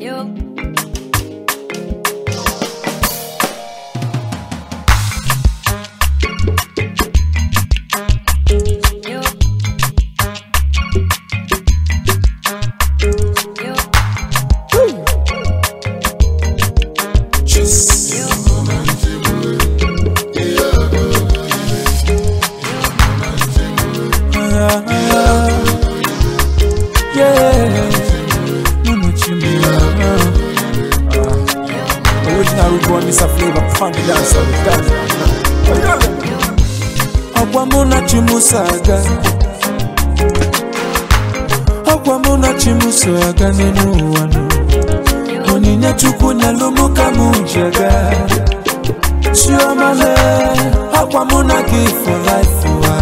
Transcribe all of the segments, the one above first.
Yo. Yo. Yo. Yeah, Mama Chimia. Original root boy, Mr. Flavor, funky dancer, dancer. Ọgwa mụ na Chimuso aga Ọgwa mụ na Chimuso aga n'elu ụwa nụ Onyinye Chukwu nyelụ mụ ka mụ ji aga Chioma le Ọgwa mụ na gị for life ụwa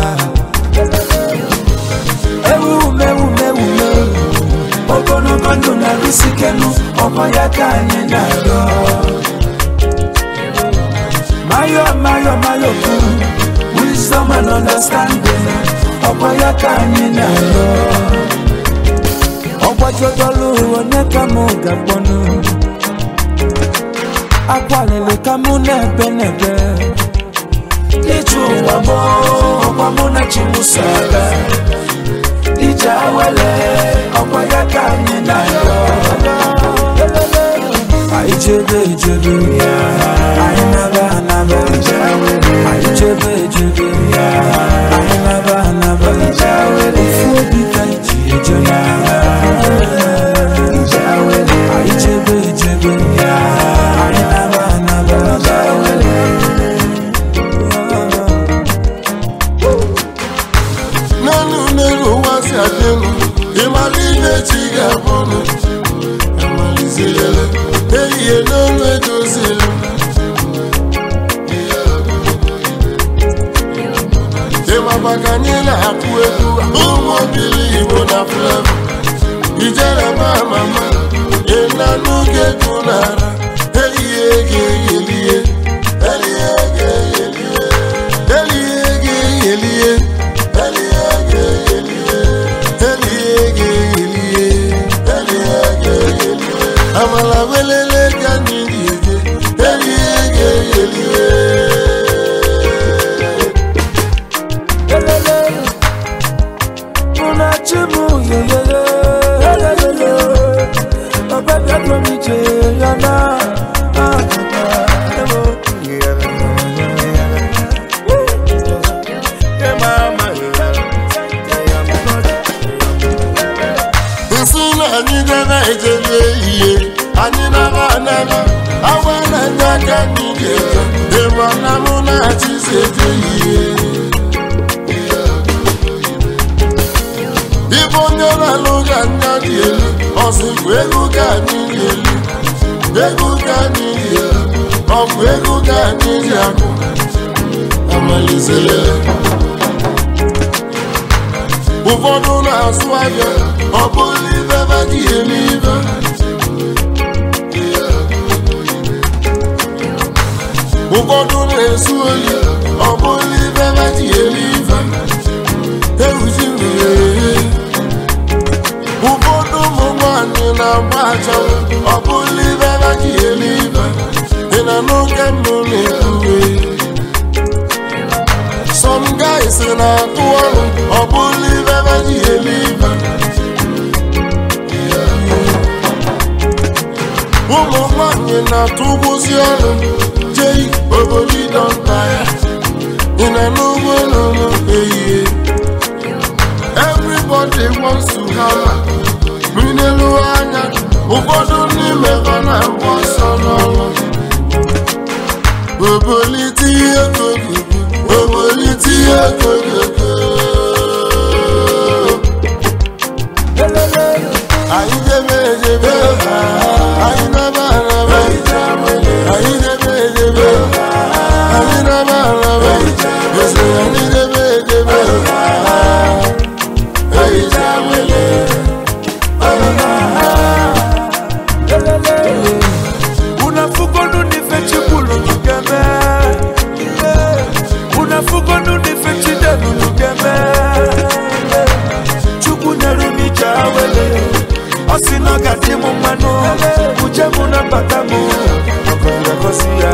ewume ewume ewume ogologo ndụ na-arụsikelu ọkwa ya ka anyị na-arịọ mayo mayo mayo bụ wisdom and understanding ọkwa ya ka anyị na-arịọ ọgbajodolu onye ka mụ ga-akpọnụ akwalili ka mụ na-ebe n'ebe ije ụwa mụ ọkwa mụ na chimuso aga ije awele ọkwa ya ka anyị na-arịọ anyị chebe echebe anyị naba anaba anyị chebe echebe anyị naba anaba ofu obi ka iji eje anyị chebe echebe anyị naba anaba n'ọnụ n'elu ụwa si adị elu ịmara ihe chi ga-abụnụ amalizirele ehihie n'ọnụ edozili ịmaba ka anyị na-akụ egwu ụmụ obili igbo na flevo ijere ma mama ịnanụ ga-egwu n'ara ehihie ga-eyelie elie ga-eyelie elie ga-eyelie amala welele ka anyị ga-eje elie ga-eyelie Elele, una chimu yeyeye, elelele, ọbẹ̀ bí ọdún mi jẹ yàrá, àkùkà, ẹ̀wọ̀. nsị na anyị gara ejele ihe anyị nara anara awa na ndị aka anyị ga-eje ịma na mụ na-achịzi eje ihe ibe onye na-alụ ga anya dị elu ọsịkwa ego ka anyị dị elu ego ka anyị dị elu ọ bụ ego ka anyị ji akụ amalizere ụfọdụ na-azụ ahịa ọ bụrụ ibe ba dị eme ibe ụfọdụ na-esu oyi ọ bụrụ ibe ba dị eme ibe ewuzi mmiri ụfọdụ ụmụ nwanyị na-agba achanwụ ọ bụrụ ibe ba dị eme ibe ị na n'oge mbụ na-ekwuwe Some guys na-atụ ọrụ ọ bụrụ ibe ebe ji eme ibe ụmụ nwanyị na-atụ ụgbọzi ọrụ jei obodo ịdọnta ya ị na n'ugbo n'ụlọ ehihie everybody wants to have mmiri n'elu anya ụfọdụ n'ime ha na-agba ọsọ n'ọrụ obolite ihe kogogo obolite ihe kogogo Elele, anyị debe edebe anyị naba araba anyị debe edebe anyị naba araba ese anyị debe edebe ehicha wele elele, unafugonu nife chikulu tukeme, unafugonu nife chidelu tukeme. nabata m ọgọdọgọsi ya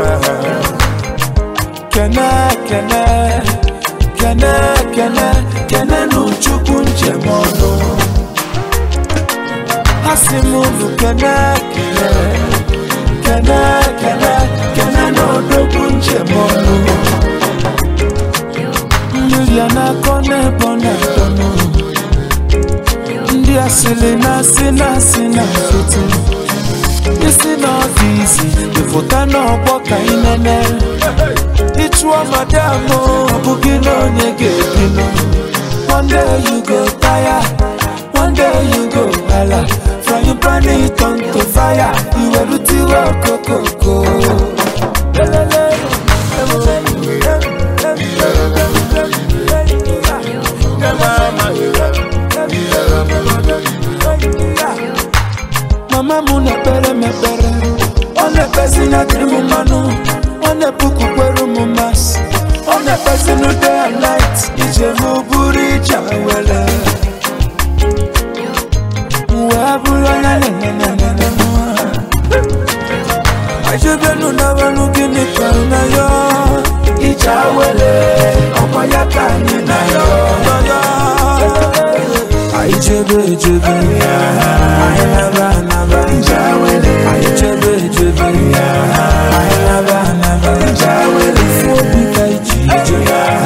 kene kene kene kene kene n'uchukwu njem ọnụ ha si m unu kene kene kene kene kene n'odogwu njem ọnụ mmiri a na-akọ n'ebe ọ na-adọnụ ndị asịrị na-asị na-asị na nkịtị isi n'ọfisi ịfụta n'ọgbọ ka ị nene ịchụọ madam ọ bụghị na onye ga-ebinụ one day you go tire one day you go hala frying pan it on to fire iwerutiwe okokoko mama m na-ekpere m ekpere ọ na-ekpezi na dịrị m mmanụ ọ na-epukwukwere m masị ọ na-ekpezi na day and night ije m bụrụ ije were wee bụrụ anya nenenenenenụ ajebenu na wenu gịnị ka na ya ije were ọkwa ya ka anyị na ya anyị chebe echebe anyị naba anaba anyị chebe echebe anyị naba anaba ifu obi ka iji ije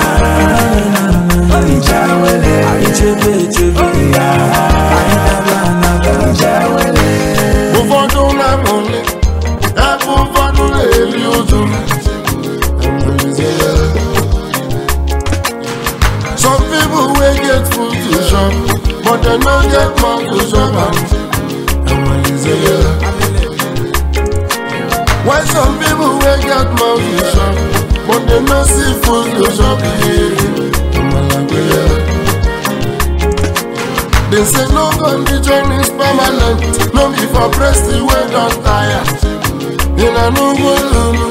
anyị chebe echebe anyị naba anaba ụfọdụ na-amụli ebe ụfọdụ na-eri ụjụ some people wey get food to chop but dem no get mouth to chop am while some people wey get mouth to chop but dem no see food to chop They say no condition is permanent, no be for breast wey don tire. In a no go lulu.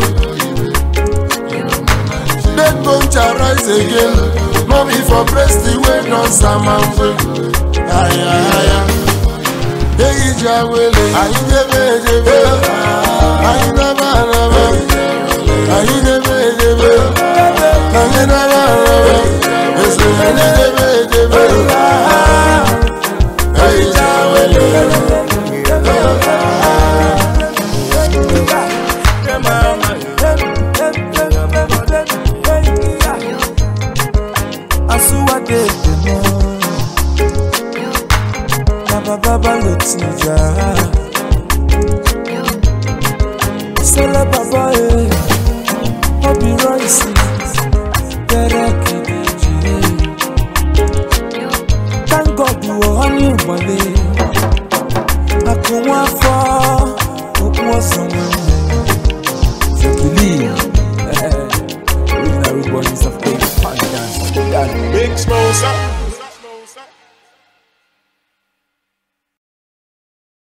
Dead bone shall rise again, no be for breast wey don samamwe. Aya aya. Eyi ja wele, ayi debe debe, ayi daba daba, ayi debe debe, ayi daba daba, ese ayi debe debe. Ayi ja wele. Asuwadede mo na baba balo tija Sele baba e Obi Royce Bẹ̀rẹ̀ kìdìjì Thank God wọ ọ́nì ìwọlé Àkùnwọ́n afọ́ òkú ọ̀sán wọn So believe Original Rude Boys of Cape Dance Big Smosa.